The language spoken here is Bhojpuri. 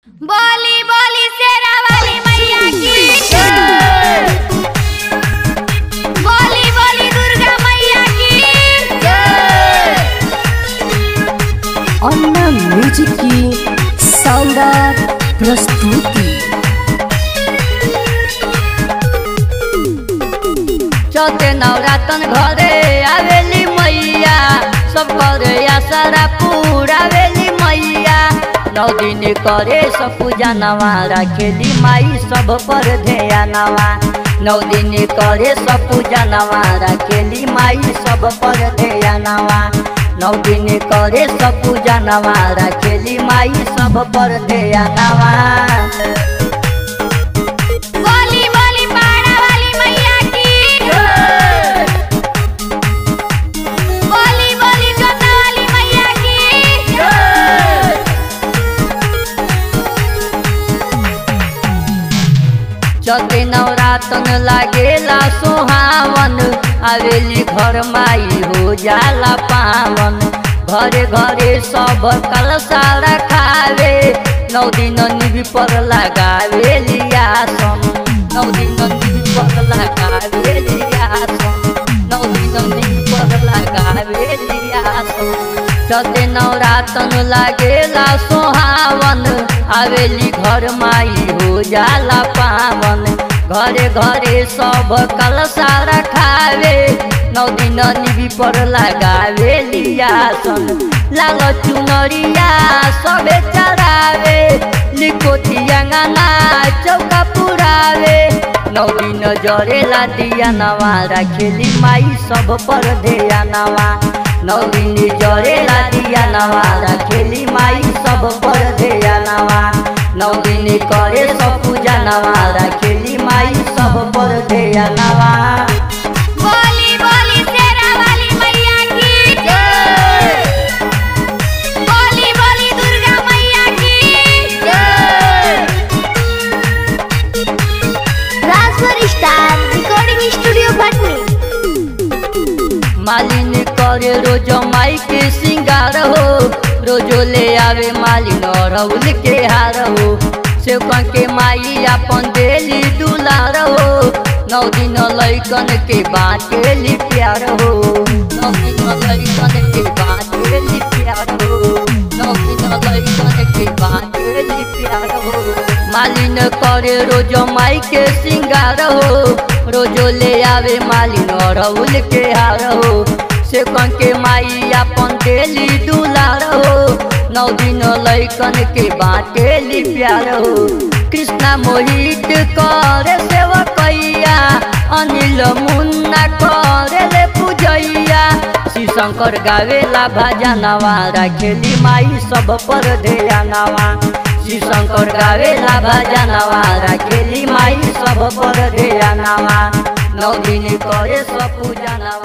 बोली बोली शेरा वाली मैया की बोली बोली दुर्गा मैया की अन्ना म्यूजिक की शानदार प्रस्तुति चौथे नवरातन घरे आवेली मैया सब करे आसरा पूरावेली मैया नौ दिन करे सब पूजा नवा राखेली माई सब पर ध्यान नवा नौ दिन करे सब पूजा नवा राखेली माई सब पर ध्यान नवा नौ दिन करे सब पूजा नवा राखेली माई सब पर ध्यान नवा बोली बोली पाड़ा वाली मैया की बोली बोली जोता वाली मैया की चौथे नवरातन लागेला सोहावन आवेली घर माई हो जाला पावन घरे घरे सब कलसा रखावे नौ दिन निधि पर लगावेली आसन नौ दिन निधि पर लगावेली आसन नौ दिन निधि पर लगावेली आसन चौथे नवरातन लागेला सोहावन आवेली घर माई हो जाला पावन घरे घरे सब कलसा रखावे नौ दिन निबी पर लगावे आसन लाल चुनरिया सबे चढ़ावे लिकोती अंगना चौका पुरावे नौ दिन जरेला दिया नवा राखेली माई सब पर ध्यान नवा नौ दिन जरेला दिया नवा राखेली माई सब पर ध्यान नवा नौ दिन करे सब पूजा नवा राखेली माई सब पर ध्यान नवा बोली बोली शेरा वाली मैया की बोली बोली दुर्गा मैया की Rajbhar star recording studio Bhatni मालिन करे रोज माई के सिंगार हो रोजो ले आवे मालिन रउल के हार हो सेवकन के माई अपन देली दुलार हो नौ दिन लैकन के बाटेली प्यार हो नौ दिन लैकन के बाटेली प्यार हो नौ दिन लैकन के बाटेली प्यार हो मालिन करे रोज माई के सिंगार हो रोजो ले आवे मालिन रउल के हार हो से के माई अपन देली दुलार हो नौ दिन लैकन के बाटेली प्यार हो कृष्णा मोहित करे सेवकैया अनिल मुन्ना करे ले पूजैया श्री शंकर गावेला भजनवा राखेली माई सब पर ध्यानवा श्री शंकर गावेला भजनवा राखेली माई सब पर ध्यानवा नौ दिन करे सब पूजनवा